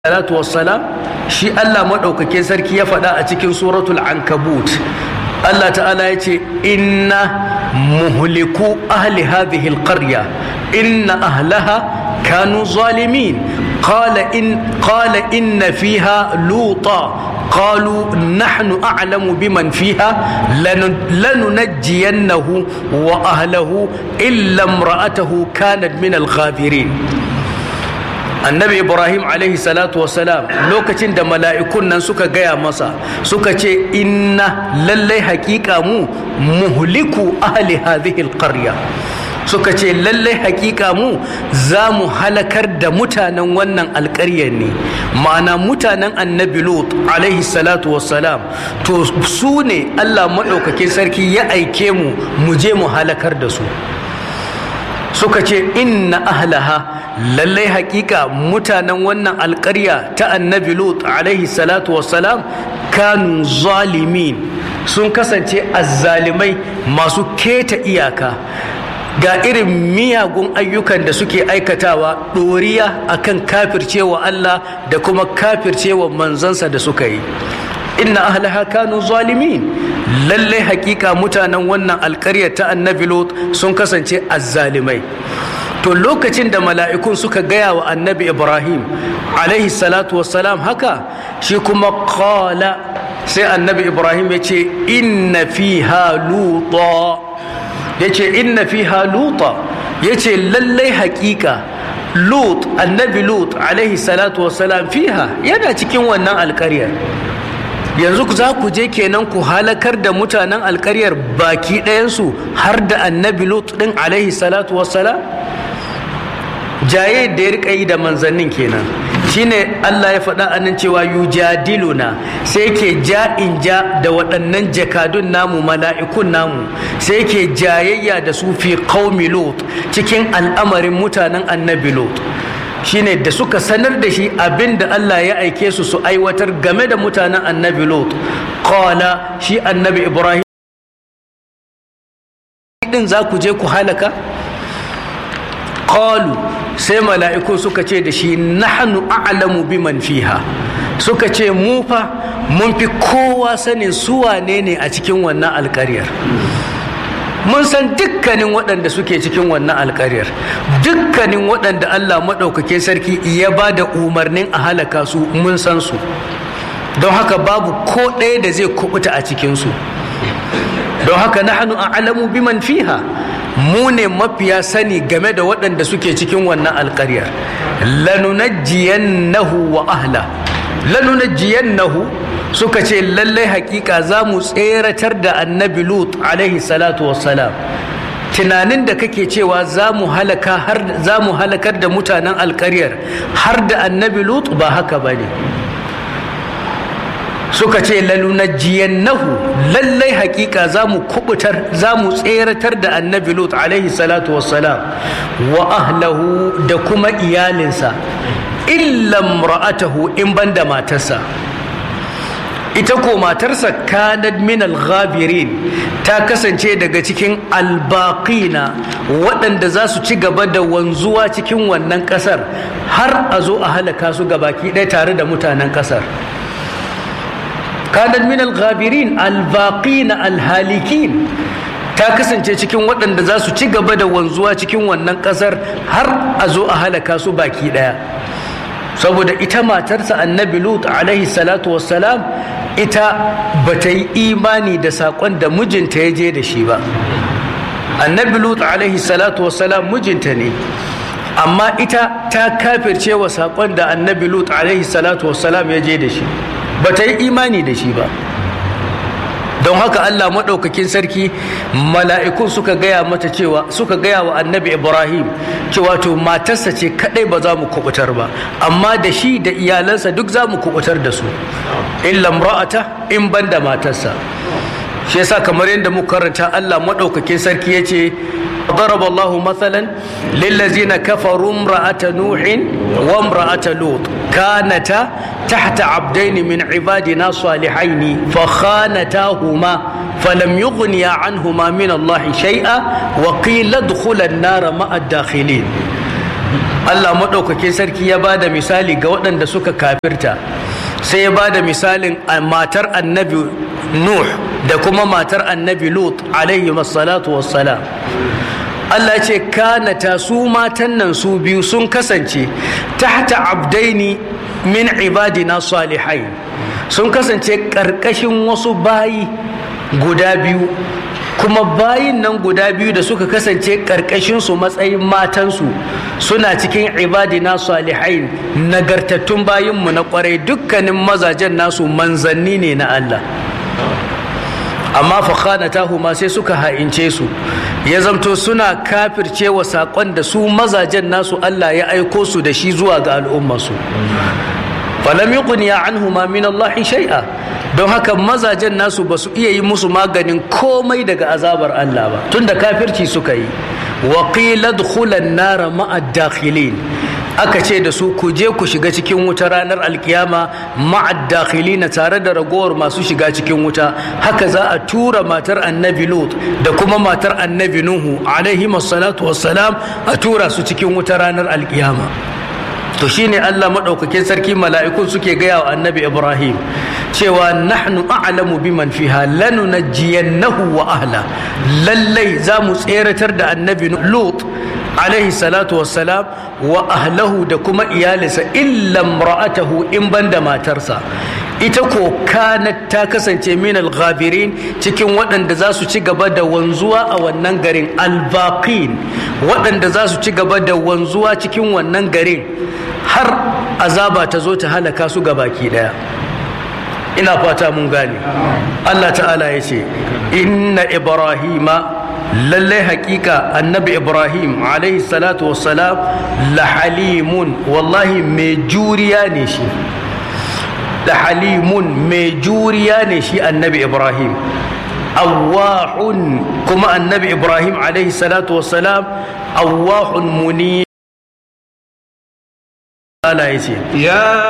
salatu wassalam shi Allah maɗaukakin sarki ya faɗa a cikin suratul ankabut Allah ta'ala ya ce inna muhliku ahli hadhihi alqarya inna ahlaha kanu zalimin qala in qala inna fiha luta قالوا نحن أعلم بمن فيها لننجينه وأهله إلا امرأته كانت من الغابرين annabi ibrahim alaihi salatu wasalam lokacin da mala'ikun nan suka gaya masa suka ce inna lallai hakika mu muhliku ahli hadhihi alqarya suka ce lallai hakika mu za mu halakar da mutanen wannan alƙaryar ne ma'ana mutanen annabi lut alaihi salatu wassalam to su ne allah maɗaukakin sarki ya aike mu mu je mu halakar da su suka ce inna ahlaha lallai hakika mutanen wannan alkarya ta annabi lut alaihi salatu wassalam kanu zalimin sun kasance azzalimai masu keta iyaka ga irin miyagun ayyukan da suke aikatawa ɗoriya akan kafircewa Allah da kuma kafircewa manzansa da suka yi inna ahlaha kanu zalimin lallai hakika mutanen wannan alkarya ta annabi lot sun kasance azzalimai to lokacin da mala'ikun suka gaya wa annabi ibrahim alaihi salatu wassalam haka shi kuma kala sai annabi ibrahim ya ce inna fiha luta ya ce inna fiha luta ya ce lallai hakika lut annabi lut alaihi salatu wassalam fiha yana cikin wannan alkaryar yanzu za ku je kenan ku halakar da mutanen alkaryar baki ɗayansu har da annabi lut ɗin alaihi salatu wassalam jaye da ya rika yi da manzannin kenan shine Allah ya faɗa anan cewa yujadiluna sai yake ja in ja da waɗannan jakadun namu mala'ikun namu sai yake jayayya da su fi qaumi lut cikin al'amarin mutanen annabi lut shine da suka sanar da shi abin da Allah ya aike su su aiwatar game da mutanen annabi lut qala shi annabi ibrahim din za ku je ku halaka qalu sai mala'iku suka ce da shi nahnu a'lamu biman fiha suka ce mu fa mun fi kowa sanin su wane ne a cikin wannan alƙaryar mun san dukkanin waɗanda suke cikin wannan alƙaryar dukkanin waɗanda Allah maɗaukake sarki ya ba da umarnin a halaka su mun san su don haka babu ko ɗaya da zai kubuta a cikinsu don haka nahnu a'lamu biman fiha mu ne mafiya sani game da waɗanda suke cikin wannan alƙaryar lanunajjiyannahu wa ahla lanunajjiyannahu suka ce lallai hakika za mu tseratar da annabi lut alaihi salatu wassalam tunanin da kake cewa za mu halakar da mutanen alƙaryar har da annabi lut ba haka ba ne suka ce lalunajjiyannahu lallai hakika za mu kubutar za mu tseratar da annabi lut alaihi salatu wassalam wa ahlahu da kuma iyalinsa illam ra'atahu in banda matarsa ita ko matarsa kanad min al-ghabirin ta kasance daga cikin albaqina waɗanda za su ci gaba da wanzuwa cikin wannan ƙasar har a zo a halaka su gabaki ɗaya tare da mutanen ƙasar kanat min al-ghabirin al-baqin al-halikin ta kasance cikin waɗanda za su ci gaba da wanzuwa cikin wannan ƙasar har a zo a halaka su baki ɗaya saboda ita matarsa annabi lut alaihi salatu wassalam ita ba ta yi imani da saƙon da mijinta ya je da shi ba annabi lut alaihi salatu wassalam mijinta ne amma ita ta kafirce wa saƙon da annabi lut alaihi salatu wassalam ya je da shi ba ta yi imani da shi ba don haka Allah maɗaukakin sarki mala'ikun suka gaya mata cewa suka gaya wa annabi ibrahim cewa to matarsa ce kaɗai ba za mu kubutar ba amma da shi da iyalansa duk za mu kubutar da su illa ra'ata in ban da matarsa shi yasa kamar yadda muka karanta Allah maɗaukakin sarki ya ce ضرب الله مثلا للذين كفروا امرأة نوح وامرأة لوط كانتا تحت عبدين من عبادنا صالحين فخانتاهما فلم يغنيا عنهما من الله شيئا وقيل ادخلا النار مع الداخلين Allah maɗaukakin sarki ya ba da misali ga waɗanda suka kafirta sai ya ba da misalin matar annabi Nuh da kuma matar annabi Lut alaihi salatu wassalam Allah ce kanata su matan nan su biyu sun kasance tahta abdaini min ibadina salihai sun kasance ƙarƙashin wasu bayi guda biyu kuma bayin nan guda biyu da suka kasance ƙarƙashinsu matsayin matansu suna cikin ibadina salihai nagartattun bayinmu na ƙwarai dukkanin mazajen nasu manzanni ne na Allah amma fakhanatahu ma sai suka ha'ince su ya zamto suna kafirce wa saƙon da su mazajen nasu Allah ya aiko su da shi zuwa ga al'ummarsu falam yuqniya anhuma min Allah shay'a don haka mazajen nasu ba su iya yi musu maganin komai daga azabar Allah ba tunda kafirci suka yi wa qila dkhulan nara ma'a dakhilin aka ce da su ku je ku shiga cikin wuta ranar alkiyama ma'ad na tare da ragowar masu shiga cikin wuta haka za a tura matar annabi lut da kuma matar annabi nuhu alaihi salatu wassalam a tura su cikin wuta ranar alkiyama to shine Allah maɗaukakin sarki mala'ikun suke gaya wa annabi Ibrahim cewa nahnu a'lamu biman fiha lanunajjiyannahu wa ahla lallai za mu tseratar da annabi Lut alaihi salatu wassalam wa ahlahu da kuma iyalinsa illa ra'atahu in banda matarsa ita ko kanat ta kasance min al-ghabirin cikin waɗanda za su ci gaba da wanzuwa a wannan garin al-baqin waɗanda za su ci gaba da wanzuwa cikin wannan garin har azaba ta zo ta halaka su ga baki daya ina fata mun gane Allah ta'ala ya ce inna ibrahima lallai hakika annabi ibrahim alaihi salatu wassalam la halimun wallahi mai juriya ne shi da halimun mai juriya ne shi annabi ibrahim awahun kuma annabi ibrahim alaihi salatu wassalam awahun muni Allah ya ce ya